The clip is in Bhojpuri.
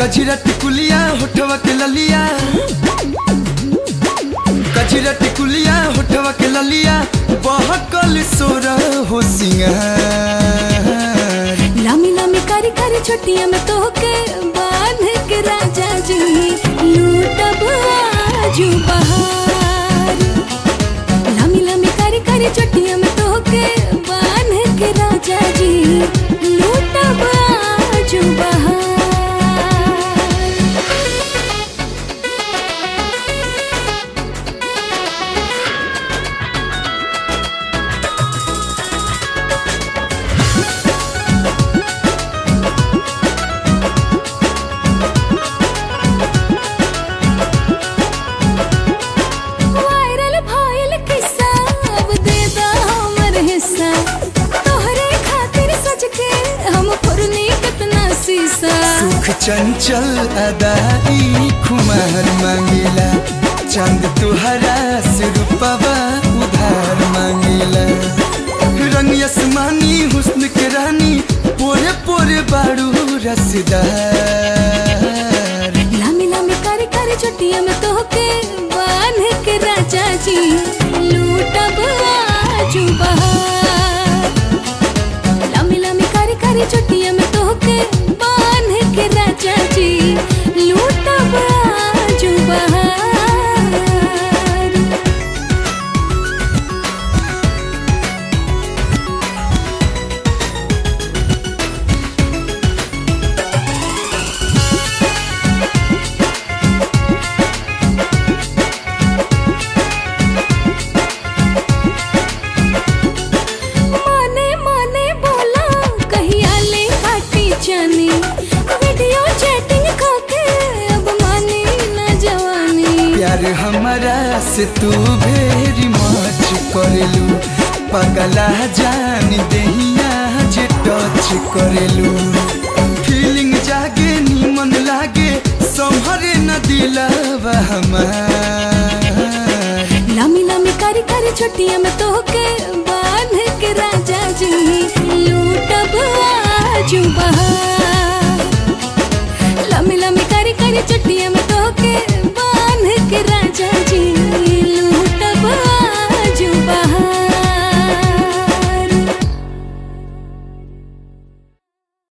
कजरा टिकुलिया होठवा के ललिया कजरा टिकुलिया होठवा के ललिया बहकल सोरा हो सिंगार लामी लामी कारी कारी छोटिया में तो के बांध के राजा जी लूटब आजू बहार लामी लामी कारी कारी छोटिया में तो के बांध के राजा जी लूटब आजू बहार वायरल भइल किस्सा अब दे दा हमर हिस्सा तोहरे खातिर सज के हम फुरनी कितना शीशा सुख चंचल अदाई खुमार मांगेला चंद तुहरा से रूपवा उधार मांगेला रंग आसमानी हुस्न के रानी पोरे पोरे बाड़ू रसदार लामी लामी कारी कारी चुटिया में तो के बांध के राजा जी लूटब आजू बहार लामी लामी कारी कारी चुटिया में तो के बांध के राजा जी लूटब आजू बहार माने माने बोला कहिया ले काटी जानी वीडियो चैटिंग खाके अब मानी न जवानी प्यार हमारा से तू भेरी मच करेलू पगला जान दहिया जे टच करेलू फीलिंग जागे नीमन लागे संभरे न दिलवा हमार लामी लामी कारी कारी छुट्टियां में तो के बांध के राजा जी लूटब आजू बहार लामी लामी कारी कारी छुट्टियां